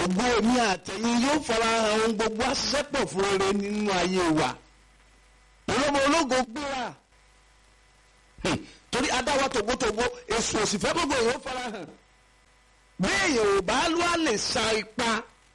ògo èmi àtẹ̀yìn yóò fara hàn ohun gbogbo àṣìṣẹ́pọ̀ fún rere nínú ayé wa olómo ológo gbéra torí adáwa tògbótògbó èso òsì fẹ́ gbogbo èèyàn fara hàn béèyàn ò bá lọ́ àlè sa ipa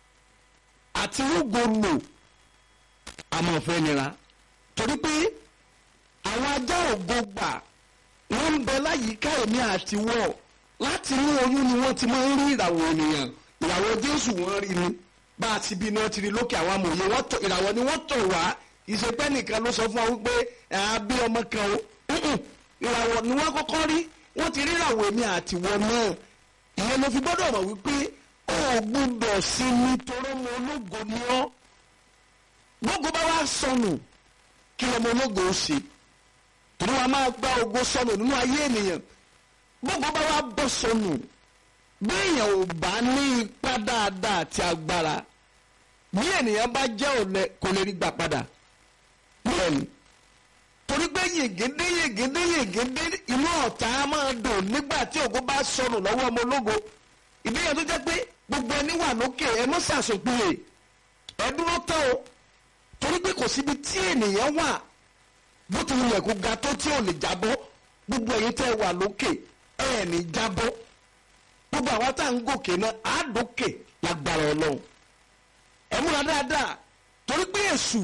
àti rúgo lò àmọ́ fẹ́ nira torí pé àwọn ajá ògo gbà wọ́n ń bẹ láyìíká èmi àti wọ́ láti inú oyún ni wọ́n ti máa ń rí ìràwọ̀ ènìyàn ìràwọ̀ jésù wọ́n rí ni bá a ti bí ni wọ́n ti rí lókè àwọn amòye wọ́n tọ̀ ìràwọ̀ ni wọ́n tọ̀ wá ìṣepẹ́ nìkan ló sọ fún wa wípé àbí ọmọ kan o ìràwọ̀ ni wọ́n kọ́kọ́ rí wọ́n ti rí ìràwọ̀ èmi àti wọ́n náà ìyẹn ló fi gbọ́dọ̀ mọ̀ wípé ó gbúdọ̀ sí mi torọ́ mọ ológo ni ọ́ gbogbo bá wá sọnù kí lọmọ ológo ó ṣe torí wọn máa gba ògo sọnù nínú ayé ènìyàn gbogbo bá wá bọ́ sọnù béèyàn ò bá ní ipá dáadáa àti agbára bí ènìyàn bá jẹ́ ọ̀lẹ kò lè rí gbà padà bẹ́ẹ̀ni torí pé yègédé yègédé yègédé inú ọ̀tá máa dùn nígbà tí ògo bá sọnù lọ́wọ́ ọmọ ológo ìdíyàn tó jẹ́ pé gbogbo ẹni wà lókè ẹ mọ́ sàṣòpìlẹ̀ ẹ dúró tán o torí pé kò síbi tí ènìyàn wà bó ti wulẹ̀ kó ga tó tí ò lè jábọ́ gbogbo ẹ̀yin tẹ́ wà lókè ẹ̀ ní jábọ́ gbogbo àwa tá à ń gòkè náà á dókè lágbára ọlọ́run ẹ múra dáadáa torí pé èṣù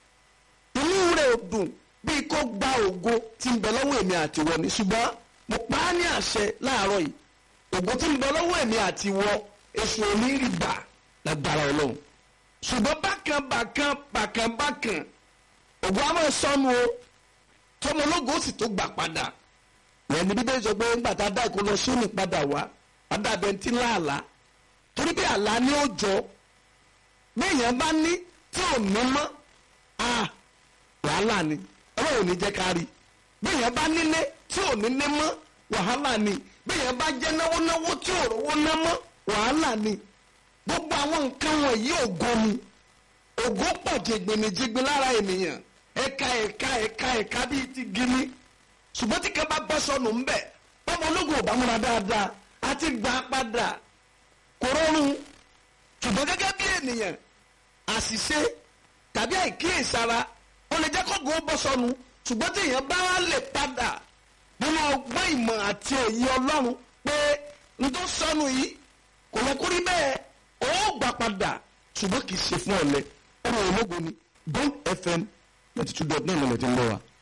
inú rẹ̀ ò dùn bíi kó gba ògo tí ń bẹ lọ́wọ́ èmi àti wọ ni ṣùgbọ́n mo pa á ní àṣẹ láàárọ̀ yìí ògo tí ń bẹ lọ́wọ́ èmi àti wọ èṣù ò ní rí gbà lágbára ọlọ́run ṣùgbọ́n bákan bákan bákan bákan ògo á máa sọnù o tọmọ ológo ó sì tó gbà padà ìyẹn ní bíbélì sọ pé ńgbà tá a dá ìkó lọ sóòní padà wá adábẹ́ ń tí láàlá torí pé àlá ní ó jọ béèyàn bá ní tí ò ní mọ́ a wàhálà ni ọlọ́run ní jẹ́ ká rí béèyàn bá nílé tí ò ní ní mọ́ wàhálà ni béèyàn bá jẹ́ náwó náwó tí ò rówó ná mọ́ wàhálà ni gbogbo àwọn nǹkan wọ̀nyí ògo ni ògo pọ̀ jẹgbẹ̀nìjẹgbẹ̀ lára ènìyàn ẹ̀ka ẹ̀ka ẹ̀ka ẹ̀ka bíi ti gini ṣùgbọ́n tí kan bá bọ́ sọnù ńbẹ̀ bọ́mọ ológun ò bá múra dáadáa àti gbà padà kò rọrùn ṣùgbọ́n gẹ́gẹ́ bí ènìyàn àṣìṣe tàbí àìkíyèsára ó lè jẹ́ kógun ó bọ́ sọnù ṣùgbọ́n tí èèyàn bá lè padà nínú ọgbọ́n ìmọ̀ àti òye ọlọ́run pé n tó sọnù yìí kò yẹ kó rí bẹ́ẹ̀ ó gbà padà ṣùgbọ́n kì í ṣe fún ọ̀lẹ ọ̀rọ̀ ológun ni Bond FM ninety two dot nine lọ́lẹ̀ tí ń lọ wa.